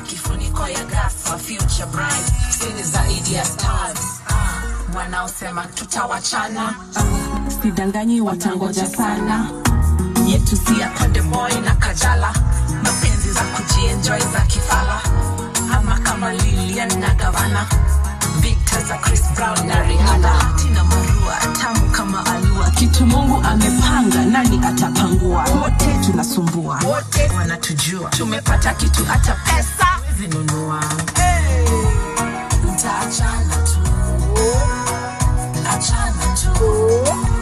kifuniko ya gas for future bride sini zaidi ya stars Ah, wanaosema tutawachana Ah, sidanganyi watangoja sana yetu si ya konde boy na kajala mapenzi za kujienjoy za kifala ama kama lilian na gavana Victor za Chris Brown na Rihanna Tina Marua tamu kama alua kitu Mungu amepanga nani atapangua wote tunasumbua wote wanatujua tumepata kitu hata pesa zinunua mtaachana tu achana tu